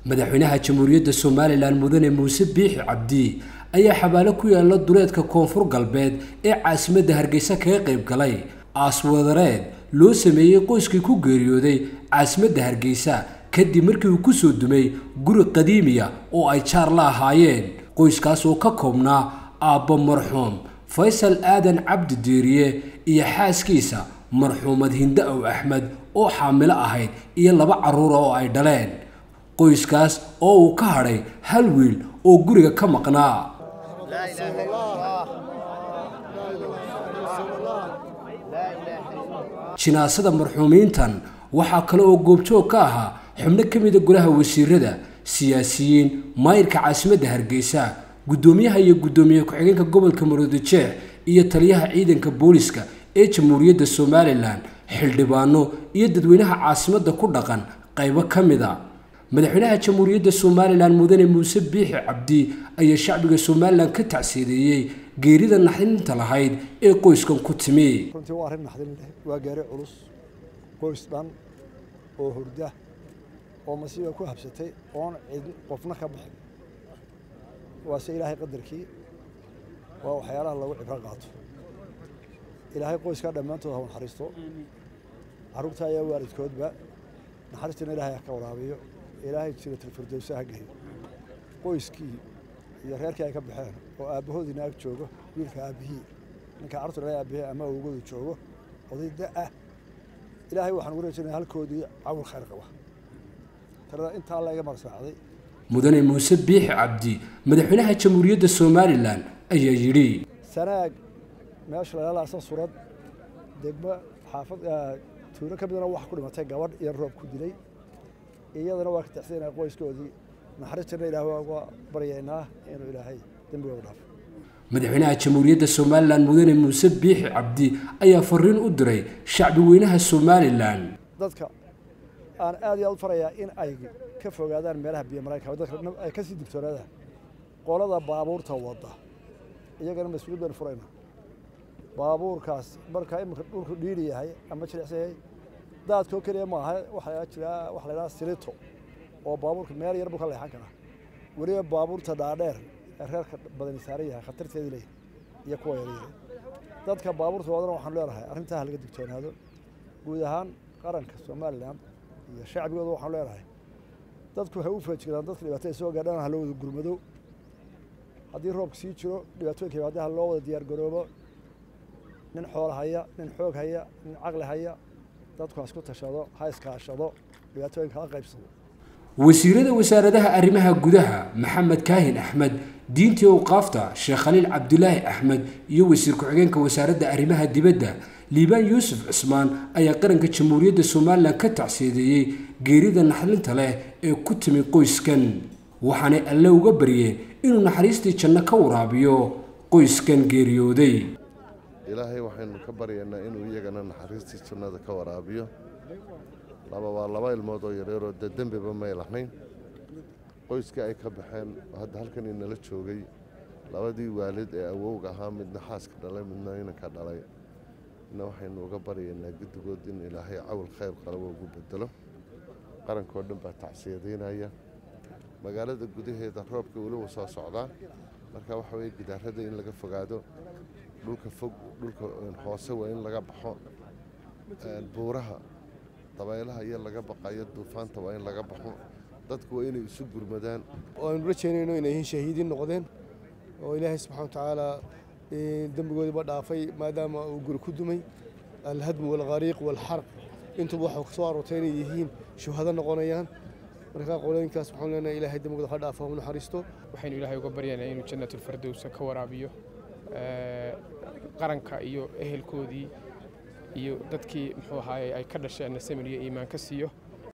madaxweynaha jamhuuriyadda somalilan mudane muuse biixi cabdi ayaa xabaalo ku yaala duleedka koonfur galbeed ee caasimadda hargeysa kaga qayb galay aaswadareed loo sameeyey qoyskii ku geeriyooday caasimadda hargeysa kadib markii uu kusoo dumay guri qadiimiya oo ay jaar la ahaayeen qoyskaas oo ka koobnaa aabbo marxuum faysal aadan cabdi diiriye iyo xaaskiisa marxuumad hinde ow axmed oo xaamilo ahayd iyo laba carruura oo ay dhaleen qoyskaas oo uu ka hadhay hal wiil oo guriga ka maqnaa jinaasada marxuumiintan waxaa kale oo goobjoog ka ahaa xubno ka mida golaha wasiirada siyaasiyiin maayirka caasimadda hargeysa guddoomiyaha iyo guddoomiye ku-xigeenka gobolka maroodijeex iyo taliyaha ciidanka booliska ee jamhuuriyadda somalilan xildhibaano iyo dadweynaha caasimadda ku dhaqan qaybo ka mida madaxweynaha jamhuuriyadda somalilan mudane muuse biixi cabdi ayaa shacbiga somalilan ka tacsiideeyey geerida naxdinta lahayd ee qoyskan ku timi runtii waa arrin naxdin leh waa gaari culus qoys dhan oo hurda oo masiiba ku habsatay oon cid qofna ka bixin waase ilaahay qadarkii waa waxyaalaha lagu cibro qaato ilaahay qoyskaa dhammaantood ha u naxariisto carruurta ayaa waalidkoodba naxariistana ilaahay ha ka waraabiyo ilaahay jiratilfirdowsa ha geeyo qoyskii iyo reerkii ay ka baxeen oo aabbahoodiina ag joogo wiilka aabbihii ninka carruurta dhalay aabbihii ama awogoodu joogo oday da ah ilaahay waxaan ugu rajaynaya halkoodii cawl khayr qaba talada intaa la iga marsaacday mudane muuse biixi cabdi madaxweynaha jamhuuriyadda somalilan ayaa yidhi sanaag meesha lalaasa surad degmo xaafad tuulo ka midana wax ku dhimatay gabadh iyo roob ku dilay iyadana waa ka taxsiinaya qoyskoodii naxariistirna ilaah waa uga baryaynaa inuu ilaahay dembigooda dhaafo madaxweynaha jamhuuriyadda somalilan mudane muuse biixi cabdi ayaa fariin u diray shacbi weynaha somalilan dadka aan aad iyo aad u farayaa in ay ka fogaadaan meelaha biyo maraykanka dadka ay ka sii digtoonaadaan qolada baabuurta wadda iyagana mas-uuliyad baynu furaynaa baabuurkaas markaa iminka dhulku dhiiri yahay ama jilicsan yahay daadkoo keliya ma aha waxaa jira waxa la yidhaha silito oo baabuurka meel yar buu ka leexan karaa weliba baabuurta dhaadheer ee reerka badani saaran yahay khatarteedii leeyahay iyo kuwa yaryare dadka baabuurta wadana waxaan leenahay arrintaa ha laga digtoonaado guud ahaan qaranka somalilan iyo shacbigooda waxaan leenahay dadku waxay u feejigdaan dadka dhibaatada soo gaadhaan ha loo wada gurmado haddii roobka sii jiro dhibaatooyinka yimaada ha loo wada diyaar garoobo nin xoola haya nin xoog haya nin caqli haya dadku ha isku tashado ha iskaashado dhibaatooyinka ha qaybsado wasiirada wasaaradaha arrimaha gudaha maxamed kaahin axmed diintii awqaafta sheekh khaliil cabdulaahi axmed iyo wasiir ku-xigeenka wasaaradda arrimaha dibadda liibaan yuusuf cismaan ayaa qaranka jamhuuriyadda somalilan ka tacsiideeyey geerida naxdinta leh ee ku timi qoyskan waxaanay alle uga baryeen inuu naxariistii janno ka waraabiyo qoyskan geeriyooday ilaahay waxaynu ka baryaynaa inuu iyagana naxariistii jannada ka waraabiyo laba waa laba ilmood oo yaryaroo dee dembiba may lahayn qoyskii ay ka baxeen hadda halkan inala joogay labadii waalid ee awowga ahaa midna xaaska dhalay midna inanka dhalay ina waxaynu uga baryaynaa guddigood in ilaahay cawl khayr qalabo ugu bedelo qarankoo dhan baa tacsiyadaynaya magaalada gudaheeda roobka weliba soo socdaa marka waxa weye gidaarada in laga fogaado dhulka fog dhulka hoose waa in laga baxo buuraha dabaylaha iyo laga baqayo duufaanta waa in laga baxo dadku waa inay isu gurmadaan waanu rajaynayno inay yihiin shahiidiin noqdeen oo ilaahay subxana watacaala dembigoodiiba dhaafay maadaama uu guri ku dumay alhadmu walkhariiq walxarq intuba waxaa kasoo aroortay inay yihiin shuhado noqonayaan markaa qolooyinkaas waxaan leenahay ilaahay dembigooda ha dhaafo u naxariisto waxaynu ilaahay uga baryaynaa inuu jannatulfardowsa ka waraabiyo qaranka iyo ehelkoodii iyo dadkii muxuu ahaaye ay ka dhasheenna samir iyo iimaan ka siiyo